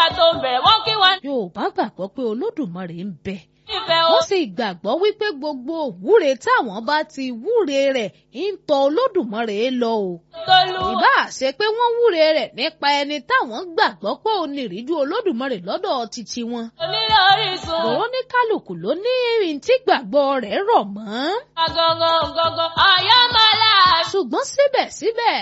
ká tó bẹ̀rẹ̀ wọ́n kí wọ́n Yorùbá gbàgbọ́ pé Olódùmarè ń bẹ nífẹ̀ẹ́ o. wọ́n sì gbàgbọ́ wípé gbogbo òwúre táwọn bá ti wúre rẹ̀ ń tọ Olódùmarè lọ o Tolú ìbá ṣe pé wọ́n wúre rẹ̀ nípa ẹni táwọn gbàgbọ́ pé ó ní ìríjú Olódùmarè lọ́dọ̀ títí wọn onílé orísun. òun ní kálukú ló ní ìrìn tí gbàgbọ́ rẹ̀ rọ̀ mọ́ Gangan gangan ọ̀yọ́ máa láàṣù ṣùgbọ́n síbẹ̀síbẹ̀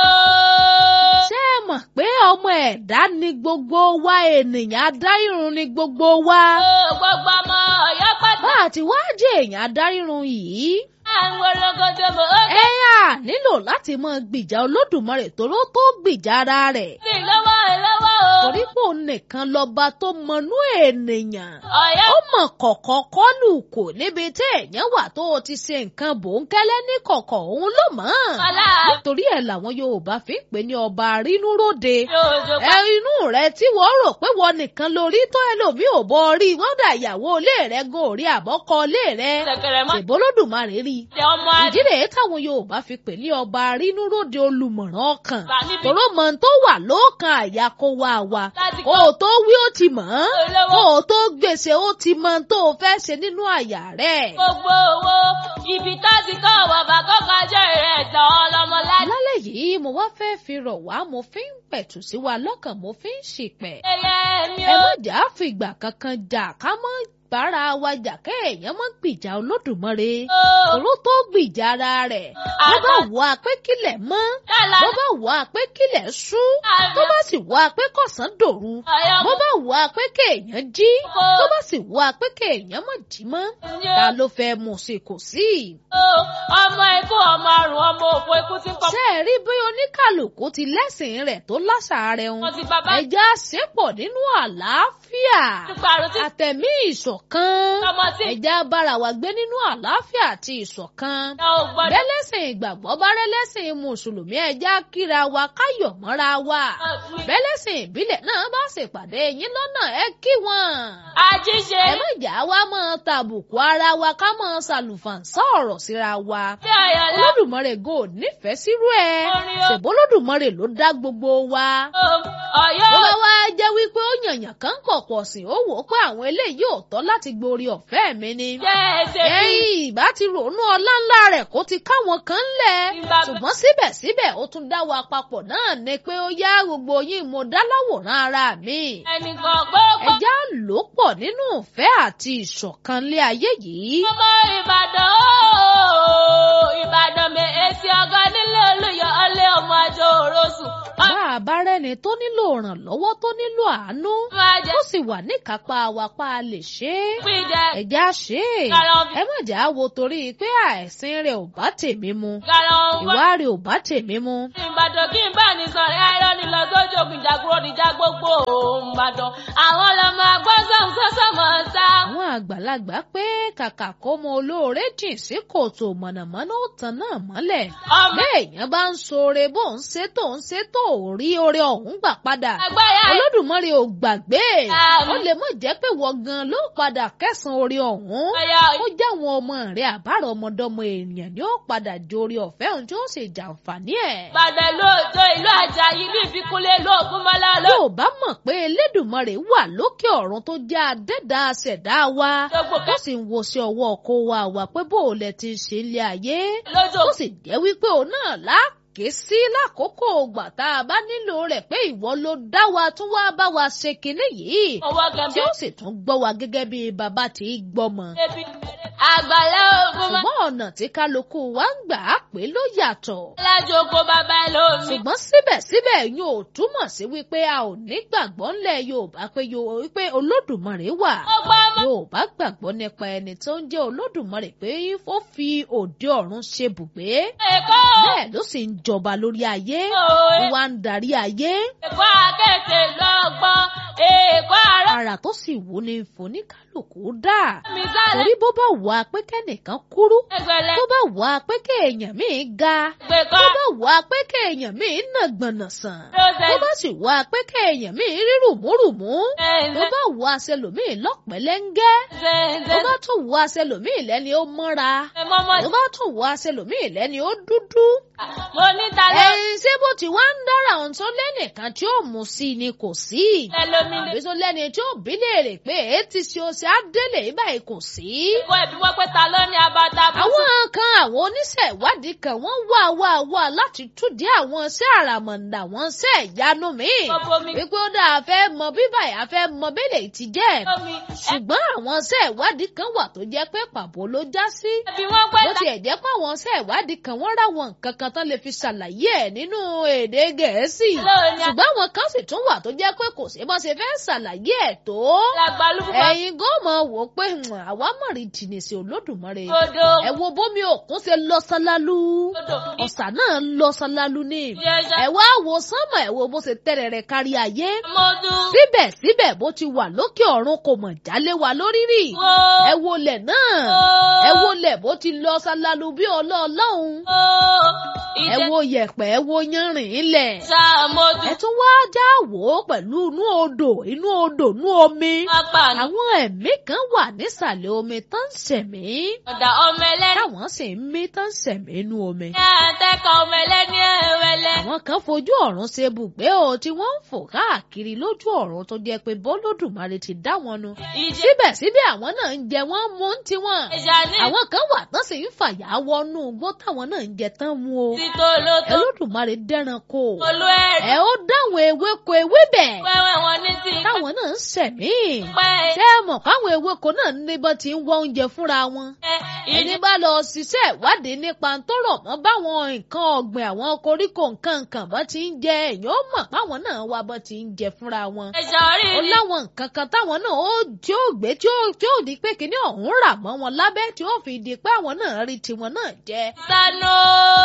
yóò. ṣé ẹ mọ̀ pé ọmọ ẹ̀dá ni gbogbo wa ènìyàn adárírun ni gbogbo wa Gbogbo ọmọ ọ̀yọ́ pátá bá a ti wá jẹ́ èèyàn adárírun yìí àwọn ológodo mọ̀ ó ẹ á nílò láti mọ gbìjà Olódùmarè tóró tó gbìjà ara rẹ̀ sì lọ́wọ́ lọ́wọ́ o. torí pò nìkan lọ́ba tó mọnú ènìyàn ọ̀yọ́ ó mọ̀ kọ̀kọ̀ kọ́lù kò níbi tí èèyàn wà tó o ti ṣe nǹkan bòńkẹ́lẹ́ ní kọ̀kọ̀ òun ló mọ̀ máa láàṣù nítorí ẹ̀ làwọn Yorùbá fi ń pè ní ọba rínúróde lójó ẹ inú rẹ tí wọ́n rò pé wọ́n nìkan lórí tó ẹlòmíì ò bọ rí wọ́n dà ìyàwó ilé rẹ gan orí àbọ́kọ ilé rẹ pàtẹ́kẹrẹ mọ́ ìbólódùmarè rí jẹ́ ọmọ ìdí rèé táwọn Yorùbá fi pè ní ọba rínúróde olùmọ̀ràn ọkàn àgbà níbi tòró mọ tó wà lọ́kàn àyà kó wá wa láti kó kọ́ o tó wí ó ti mọ̀ ọ́n olówó kó o tó gbèsè ó ti mọ tó o fẹ́ ṣe nínú àyà rẹ̀. gbogbo owó ibi tó ti kọ́ bàbá kọ́kọ́ jẹ́ ẹ̀tọ́ ọlọ́mọládé. lálẹ́ yìí mo wá fẹ́ fi rọ̀ wá mo fi ń pẹ̀tù sí wa lọ́kàn mo fi ń ṣìpẹ̀. ẹyẹ mi ẹ ò má jà á fìgbà kankan jà ká mọ́ bára wa jà kéèyàn mọ́ gbìjà Olódùmarè òró tó gbìjà ara rẹ̀ bó bá wà pé kílẹ̀ mọ́ tẹ́lá bó bá wà pé kílẹ̀ ṣú tó bá sì wà pé kọ̀sán dòru ọ̀yọ́ bó bá wà pé kéèyàn jí tó bá sì wà pé kéèyàn má jí mọ́ ta ló fẹ́ mú sí kò sí. ọmọ ikú ọmọ àrùn ọmọ òfò ikú tí ń kọ́ ṣé ẹ rí bí oníkàlùkù ti lẹ́sìn rẹ̀ tó láṣà rẹ̀ ń wọn ti bàbá ẹja ṣépọ̀ nínú àlàáfíà ìparun tí àtẹ̀mí ìṣọ̀kan ọmọ tí ẹja bára wa gbé nínú àlàáfíà àti ìṣọ̀kan ìyá ò gbọ́dọ̀ bẹ́lẹ́sìn ìgbàgbọ́ bá rẹ́lẹ́sìn mùsùlùmí ẹja kíra wa káyọ̀ mọ́ra wa bẹ́lẹ́sìn ìbílẹ̀ náà bá ṣèpàdé yín lọ́nà ẹ kí wọn. àjíṣe ẹ má jà wá mọ́ tàbùkù ara wa ká mọ́ ṣàlùfàǹsá ọ̀rọ̀ síra wa. tí ọ̀yọ́ lọ olódùmarè gò nífẹ̀ẹ́ sírú ẹ̀ Orin o. ṣèbó olódùmarè ló dá gbogbo wa. ọ̀yọ́ bó bá wá jẹ́ wípé ó yànyàn kan kọ̀pọ̀ sí ó wò ó pé àwọn eléyìí ò tọ́ láti gborí ọ̀fẹ́ mi ni. jẹ́ ẹsẹ̀ bí ẹ̀yìn ìbá ti rònú ọlá ńlá rẹ̀ kó ti káwọn kan lẹ̀. Ìbá- ṣùgbọ́n síbẹ̀síbẹ̀ ó tún dá wa papọ̀ náà ni pé ó yá gbogbo yín mo dá láwòrán ara mi. ẹnìkan gbogbo ẹja lò pọ̀ nínú ìfẹ́ àti ìṣọ̀kan lé ayé yìí. ọmọ ìbàdàn ooo ìbàdàn mi èsì ọgọ nílé olùyọ ọlẹ ọmọ àjọ òrosùn bá a bá rẹ́ni tó nílò ìrànlọ́wọ́ tó nílò àánú máa jẹ ó sì wà níkápá wa pa á lè ṣe é. píjẹ ẹ̀já ṣe é Kára ọbẹ̀. ẹ má jà á wo torí pé àìsín rẹ̀ ò bá tèmi mu gara ọgbọ ìwà rẹ̀ ò bá tèmi mu. ìbàdàn kí n bá ní sọ̀rọ̀ ẹ̀rọ ní lọ sójú ògùn ìjàgbọ́n níjà gbogbo ìbàdàn àwọn ọlọmọ agbọ́nsán sọ́sọ́ mọ̀ ọ́n sá. àwọn àgbàlagbà pé kàkà kó mọ olóore jìn sí kòtò mọ̀nàmọ́ná ó tan náà mọ́lẹ̀. ọmọ béèyàn bá ń ṣoore bó ń ṣe tó ń ṣe tó ò rí oore ọ̀hún gbà padà. ẹgbẹ́ yà olódùmarè ò gbàgbé Àmín. ó lè mọ̀ jẹ́ pé wọ́n gan ló padà kẹsàn-án oore ọ̀hún ẹ̀yà ó jẹ́ àwọn ọmọ rẹ̀ àbárò ọmọdọ́mọ èèyàn ni ó padà jórí ọ̀fẹ́ ohun tí ó sì jàǹfààní ẹ̀. ìbàdàn lóòótọ́ ìlú àjàyí ìlú ìbíkúnlé lóògùn mọ́lá ló. yóò bá mọ̀ pé elédùnmarè wà lókè ọ̀run tó jẹ́ adẹ́dá ṣẹ̀dá wa gbogbo ó sì ń wo sí ọwọ́ ọkọ wa wà pé bó o lẹ ti ṣe ilé ayé lójú ó sì jẹ́ wípé òun náà láàké sí lákòókò ògbà tá a bá nílò rẹ̀ pé ìwọ ló dá wa tún wá bá wa ṣe kinní yìí owó tí gẹ̀mẹ́ ó sì tún gbọ́ wa gẹ́gẹ́ bí bàbá tí í gbọ́mọ. ebi àgbàlá ògùn mọ́ ṣùgbọ́n ọ̀nà tí kálukú wa ń gbà á pé ló yàtọ̀. lájọ oko bàbá ẹ lómi. ṣùgbọ́n síbẹ̀síbẹ̀ yóò túmọ̀ sí wípé a ò ní gbàgbọ́ ńlẹ̀ Yorùbá pé Yo- wípé Olódùmarè wà. ó gbọ́ ọmọ Yorùbá gbàgbọ́ nípa ẹni tó ń jẹ́ Olódùmarè pé ó fi òde ọ̀run ṣe bùgbé. èkó bẹ́ẹ̀ ló sì ń jọba lórí ayé òwe wá ń darí ayé. èkó akéèké lọ́gbọ́n èkó àárọ̀ ara àrà tó sì wù ní foníkálùkù dà mi sáré torí bó bá wà pé kẹ́nìkan kúrú ẹgbẹ̀lẹ́ tó bá wà pé kéèyàn míì ga gbẹ̀kọ́ tó bá wà pé kéèyàn míì nàgbọ̀nà sàn lóṣẹ̀ tó bá sì wà pé kéèyàn míì rí rùmúrùmú tó ṣẹ̀ǹṣẹ̀ bá wà sẹlòmíì lọ́pẹ̀lẹ́ngẹ́ tó ṣẹ̀ǹṣẹ̀ bá tún wà sẹlòmíì lẹ́ni ó mọ́ra mọ́mọ́ tó bá tún wà sẹlòmíì lẹ́ni ó dúdú mo ní ta ló ẹ̀yin ṣé bó ti wá ń dára ohun tó lẹ́nìkan tí ó mú sí ni kò sí ṣe lómi lè àbí tó lẹ́ni tí ó bí léèrè pé èé ti ṣe oṣù àdélé báyìí kò sí. kó ẹbí wọ́n pé ta ló ní abata bú. àwọn kan àwọn oníṣẹ́ ìwádìí kan wọ́n wá wá wá láti túdí àwọn iṣẹ́ àràmọ̀ǹdà wọn ṣẹ́ ìyanu míì gbogbo mi wípé ó dáa fẹ́ mọ bí báyìí a fẹ́ mọ bẹ́lẹ̀ ti jẹ́ lómi ṣùgbọ́n àwọn iṣẹ́ ìwádìí kan wà tó jẹ́ pé pàbó ló já sí ẹbí wọ́n pé bó ta tiẹ̀ jẹ́ pé àwọn iṣẹ́ ìwádìí kan wọ́n ráwọn nǹkan kan tán lè fi ṣàlàyé ẹ̀ nínú èdè gẹ̀ẹ́sì ló ní ṣùgbọ́n àwọn kan sì tún wà tó jẹ́ pé kò sí bó ṣe fẹ́ ṣàlàyé ẹ̀ tó àgbàlùkù ẹ̀yin gómọ̀ wò ó pé "Hmm, àwa mọ̀ rí jìnnì sí olódùmarè kodo ẹ wo bómi òkun ṣe lọ ṣálálu kodo ọ̀sà náà lọ ṣálálu ní ìyẹ̀ṣẹ̀ ẹ wá wo sánmọ̀ ẹ wo bó ṣe tẹ̀rẹ̀ rẹ̀ kárí ayé mọ́dún síbẹ̀síbẹ̀ bó ti wà lókè ọ̀run kò mọ̀ jálé wa lórí rí wo ẹ wo lẹ̀ náà ẹ wo lẹ̀ bó ti lọ ṣálálu bí ọlọ́ọ̀lọ́hún ẹ ìjẹ́ wo yẹ̀pẹ̀ ẹ wo yanrìn ilẹ̀ sá mọ́dún ẹ tún wá já wò ó pẹ̀lú inú odò inú odò inú omi apá ní àwọn ẹ̀mí kan wà nísàlẹ̀ omi tó ń ṣẹ̀mí ọ̀dà ọmọ ẹlẹ́ni táwọn sì ń mí tó ń ṣẹ̀mí inú omi. ní àtẹ́kọ̀ ọmọ ẹlẹ́ni ẹ̀wẹ̀lẹ́ àwọn kan fojú ọ̀run ṣe bùgbé o tí wọ́n ń fò káàkiri lójú ọ̀run tó jẹ́ pé bọ́lódùmarè ti dá wọn nu. ìjẹ́ síbẹ̀síbẹ̀ àwọn náà ń jẹ wọ́n mú ń tiwọn. ìjà ní àwọn kan wà tán sì ń fàyà wọnú igbó táwọn náà ń jẹ tán mu o. títò lótó Olódùmarè dẹ́ran kó o. olú ẹ̀rí ẹ ó dáwọn ewéko ewébẹ̀ wẹ́wẹ́ wọn ní ti táwọn náà ń ṣẹ̀mí. pẹ́ ṣé ẹ mọ̀ káwọn ewéko náà níbọn ti ń wọ oúnjẹ fúnra wọn. ẹni ìdí bá lọ ṣiṣẹ́ ìwádìí nípa tó rọ̀ mọ́ báwọn nǹkan ọ̀gbìn àwọn koríko nǹkan nǹkan bá ti ń jẹ èèyàn ó mọ̀ páwọn náà wá bọ́ ti ń jẹ fúnra wọn. ẹ̀ṣọ́ rí ó rí láwọn nǹkan kan táwọn náà ó tí ó gbé tí ó tí ó di pé kíní ọ̀hún rà mọ́ wọn lábẹ́ tí ó fi di pé àwọn náà rí tiwọn náà jẹ. sanu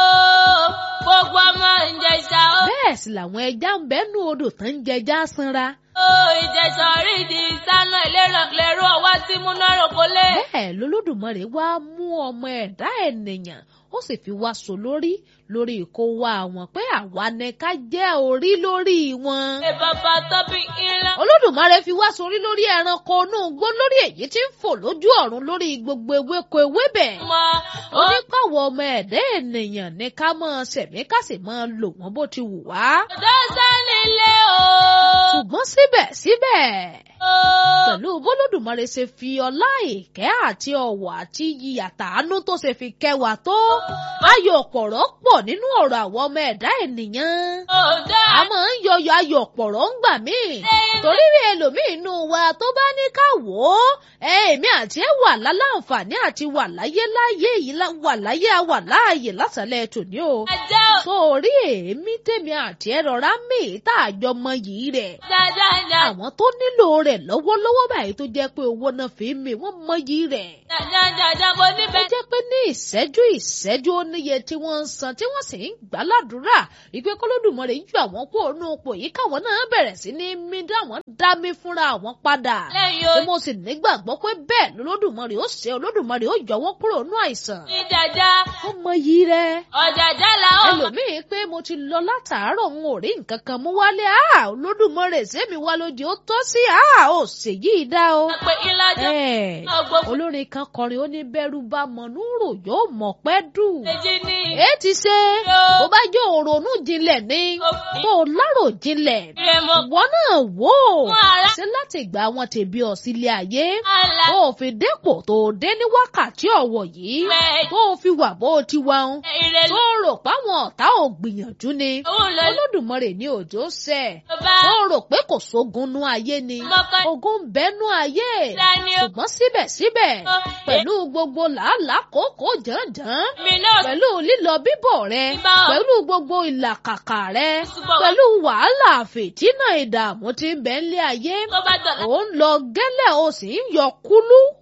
gbogbo ọmọ ìjẹ̀ṣà ó bẹ́ẹ̀ sì làwọn ẹja ń bẹ́nu odò tán ń jẹja sanra. ó ìjẹ̀ṣà rí di sanu ìlérò lérò ọwọ́ tí múná rògbò lé. bẹ́ẹ̀ lolódùmarè wá mú ọmọ ẹ̀dá ènìyàn ó sì fi wá so lórí lórí kó wá wọn pé àwa ni ká jẹ́ orí lórí wọn. ṣe bàbá tóbi ńlá. olódùmarè fi wá sórí lórí ẹranko inú igbó lórí èyí tí ń fò lójú ọ̀run lórí gbogbo ewéko ewébẹ̀. mọ ó onípàwọ̀ ọmọ ẹ̀dá ènìyàn ní ká máa ṣẹ̀mí ká sì máa lò wọ́n bó ti wù wá. dọ́sẹ̀ nílé o. ṣùgbọ́n síbẹ̀síbẹ̀ ó pẹ̀lú bólódùmarè ṣe fi ọlá ìkẹ́ àti ọ̀wọ̀ àti iyì àtàánú tó ṣe fi kẹwàá tó ayọ̀ pọ̀rọ̀ pọ̀ nínú ọ̀rọ̀ àwọn ọmọ ẹ̀dá ènìyàn ó dá a máa ń yọyọ ayọ̀ pọ̀rọ̀ ń gbà mí torí rí ẹlòmíì inú wa tó bá ní ká wò ó èmi àti ẹ wà láláǹfààní àti wà láyé láyé yìí lá- wà láyé a wà láàyè lásàlẹ̀ tòní o ajá ó sórí èmi tèmi àti ẹ rọra mí tá a jọ mọ yìí rẹ̀ jájájá àwọn tó nílò rẹ̀ lọ́wọ́lọ́wọ́ báyìí tó jẹ́ pé owó náà fi ń mi wọ́n mọ yìí rẹ̀ jájájá mo ó níbẹ̀. jẹ́ pé ní ìṣẹ́jú ìṣẹ́jú ó níye tí wọ́n ń san tí wọ́n sì ń gbà ládùúrà ìpè kọ́lódùmarè ju àwọn kó ònú ipò yìí káwọn náà bẹ̀rẹ̀ sí ní mí dáwọn dá mi fúnra àwọn padà lẹ́yìn tí ó mo sì nígbàgbọ́ pé bẹ́ẹ̀ lọ́lọ́dùmarè ó ṣe olódùmarè ó yọ wọ́n kúrò nínú àìsàn ní jàjà ó mọ yìí rẹ̀ ọ̀jàjà là ó mọ̀. ẹlòmíín pé mo ti lọ látàárọ̀ n ò rí nǹkan kan mú wálé a olódùmarè sẹ́mi wá lóde ó tọ́ sí a ò ṣèyí dá o. pé ìlàjọ Ẹ̀, ọgbọ́n olórin kan kọrin ó ní bẹ́rù bá mọ̀núrò yóò mọ̀ pẹ́ dù. méjì ní èé ti ṣe bó bá jẹ́ òrònú jinlẹ̀ ni òfin tó lárò jinlẹ̀ ìrẹ̀mọ̀ ìwọ náà wò ó fún ara ṣe láti ìgbà wọn tèbi ọ̀ sílé ayé àlà tó o fi dépò tó o dé ní wákàtí ọ̀wọ̀ yìí mẹ́ tó o fi wà bó o ti wà ń ìrẹ̀lú tó rò páwọn ọ̀tá ò gbìyànjú ni òun lọ olódùmarè ní òjò ṣẹ bá tó rò pé kò sógun nú ayé ni mọ́kàn ogun ń bẹ́nu ayé dání ó ṣùgbọ́n síbẹ̀síbẹ̀ Ó, pẹ̀lú gbogbo làálàá kòókòó jàǹjàǹ mi náà pẹ̀lú lílọ bíbọ̀ rẹ Bíbá o. pẹ̀lú gbogbo ìlàkàkà rẹ Ṣùgbọ́n- pẹ̀lú wàhálà fìtínà ìdààmú tí ń bẹ ńlé ayé tó bá dọ̀la ò ń lọ gẹ́lẹ́ o sì ń yọ kúlú lé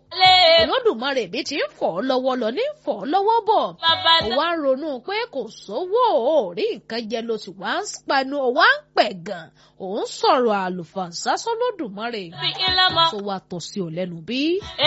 olódùmarè bí ti ń fọ̀ ọ́ lọ́wọ́ lọ ní fọ̀ ọ́ lọ́wọ́ bọ̀ bàbá ó wá ń ronú pé kò sówó ò rí nǹkan jẹ ló sì wá ń panu ó wá ń pẹ̀ gan òun sọ̀rọ̀ àlùfàǹsá sọ́lódùmarè fi ilé mọ́. tó wá tọ́ sí ò lẹ́nu bí.